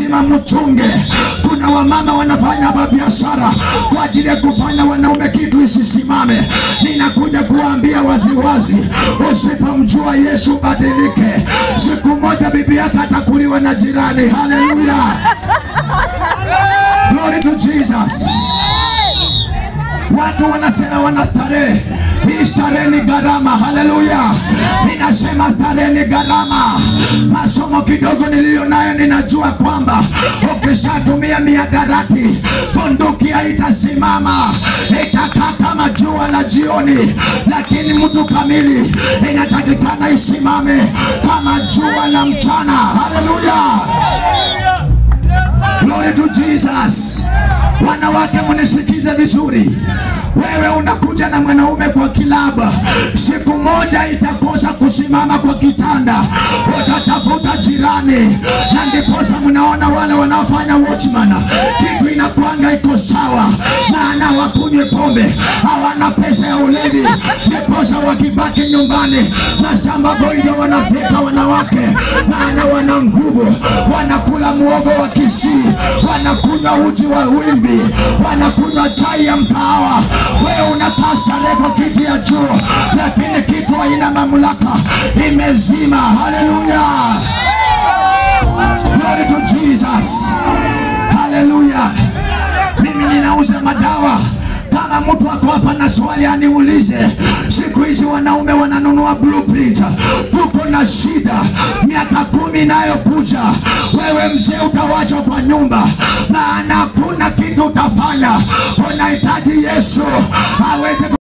lazima mchunge. Kuna wamama wanafanya biashara kwa ajili ya kufanya wanaume kitu isisimame. Ninakuja kuwaambia waziwazi, usipomjua Yesu badilike. Siku moja bibi yako atakuliwa na jirani. Haleluya, glory to Jesus. Watu wanasema wana starehe. Hii starehe ni gharama. Haleluya! Ninasema starehe ni gharama. Masomo kidogo niliyo nayo, ninajua kwamba ukishatumia miadarati, bunduki haitasimama, itakaa kama jua la jioni, lakini mtu kamili inatakikana isimame kama jua la mchana. Haleluya! Glory to Jesus. Wanawake mnisikize vizuri. Wewe unakuja na mwanaume kwa kilaba, siku moja itakosa kusimama kwa kitanda, utatafuta jirani, na ndiposa mnaona wale wanaofanya watchman, kitu inakwanga iko sawa, maana wakunywe pombe, hawana pesa ya ulevi, ndiposa wakibaki nyumbani mashamba boido wanafika wanawake, maana wana nguvu, wanakula muogo wa Kisii, wanakunywa uji wa wimbi, wanakunywa chai ya mkahawa. Wewe unakaa starehe kwa kiti ya juu, lakini kitu haina mamlaka, imezima. Haleluya, glory to Jesus, haleluya. Mimi ninauza madawa kama mtu ako hapa na swali aniulize. Siku hizi wanaume wananunua blueprint. Tuko na shida, miaka kumi inayokuja wewe mzee utawachwa kwa nyumba, maana hakuna kitu utafanya. Unahitaji Yesu aweze